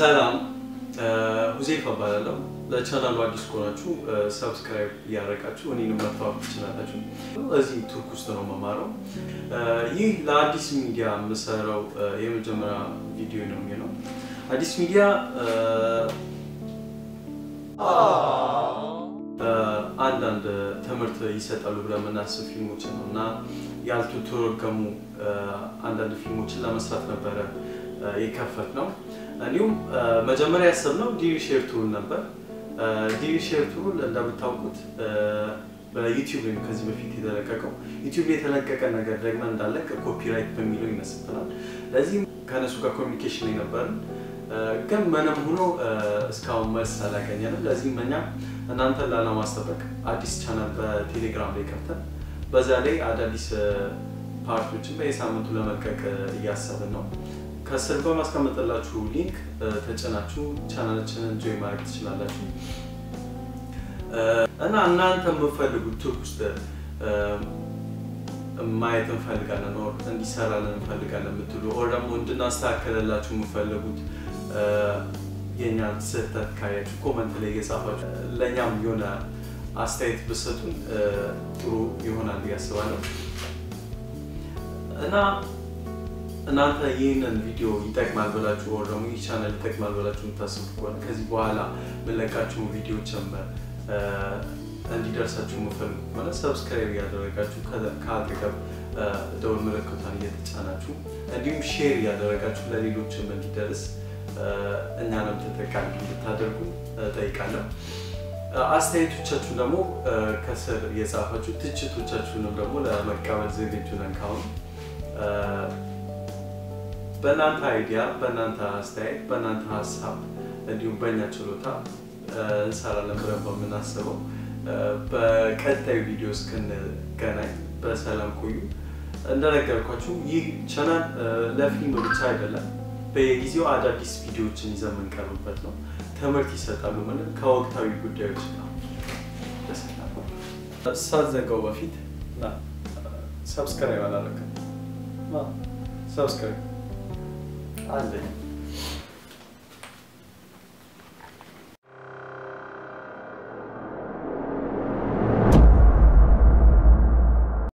ሰላም ሁዜፍ እባላለሁ። ለቻናሉ አዲስ ከሆናችሁ ሰብስክራይብ እያደረጋችሁ እኔንም መተዋወቅ ትችላላችሁ። እዚህ ቱርክ ውስጥ ነው መማረው። ይህ ለአዲስ ሚዲያ የምሰራው የመጀመሪያ ቪዲዮ ነው የሚሆነው። አዲስ ሚዲያ አንዳንድ ትምህርት ይሰጣሉ ብለን የምናስብ ፊልሞችን ነው እና ያልተተረጎሙ አንዳንድ ፊልሞችን ለመስራት ነበረ የከፈት ነው። እንዲሁም መጀመሪያ ያሰብነው ዲቪ ሼር ቱል ነበር። ዲቪ ሼር ቱል እንደምታውቁት በዩቲዩብ ወይም ከዚህ በፊት የተለቀቀው ዩቲዩብ የተለቀቀ ነገር ደግመን እንዳለቅ ኮፒራይት በሚለው ይመስብናል። ለዚህም ከነሱ ጋር ኮሚኒኬሽን ላይ ነበርን፣ ግን ምንም ሆኖ እስካሁን መልስ አላገኘንም። ለዚህም እኛ እናንተን ላለማስጠበቅ አዲስ ቻናል በቴሌግራም ላይ ከፍተን በዛ ላይ አዳዲስ ፓርቶችን በየሳምንቱ ለመልቀቅ እያሰብን ነው። ከስር በማስቀመጥላችሁ ሊንክ ተጭናችሁ ቻናላችንን ጆይ ማድረግ ትችላላችሁ እና እናንተ የምፈልጉት ቱርክ ውስጥ ማየት እንፈልጋለን ኦር እንዲሰራለን እንፈልጋለን የምትሉ ኦር ደግሞ እንድናስተካከለላችሁ የምፈልጉት የእኛን ስህተት ካያችሁ ኮመንት ላይ እየጻፋችሁ ለእኛም የሆነ አስተያየት ብሰጡን ጥሩ ይሆናል ብዬ አስባለሁ እና እናንተ ይህንን ቪዲዮ ይጠቅማል ብላችሁ ወር ደግሞ ይህ ቻናል ይጠቅማል ብላችሁ የምታስቡ ከሆነ ከዚህ በኋላ የምንለቃችሁ ቪዲዮችን እንዲደርሳችሁ የምፈልጉ ከሆነ ሰብስክራይብ እያደረጋችሁ ከአጠገብ ደውል ምልክቷን እየተጫናችሁ እንዲሁም ሼር እያደረጋችሁ ለሌሎችም እንዲደርስ እኛንም ተጠቃሚ እንድታደርጉ ጠይቃለሁ። አስተያየቶቻችሁን ደግሞ ከስር እየጻፋችሁ ትችቶቻችሁንም ደግሞ ለመቀበል ዝግጁ ነን ካሁኑ በእናንተ አይዲያ፣ በእናንተ አስተያየት፣ በእናንተ ሀሳብ እንዲሁም በእኛ ችሎታ እንሰራለን ብለን በምናስበው በቀጣዩ ቪዲዮ እስክንገናኝ በሰላም ቆዩ። እንደነገርኳችሁ ይህ ቻናል ለፊልም ብቻ አይደለም፣ በየጊዜው አዳዲስ ቪዲዮዎችን ይዘን የምንቀርብበት ነው። ትምህርት ይሰጣሉ ምን ከወቅታዊ ጉዳዮች ነው። ሳትዘጋው በፊት ሰብስክራይብ አላደረግም። ሰብስክራይብ አንደኛ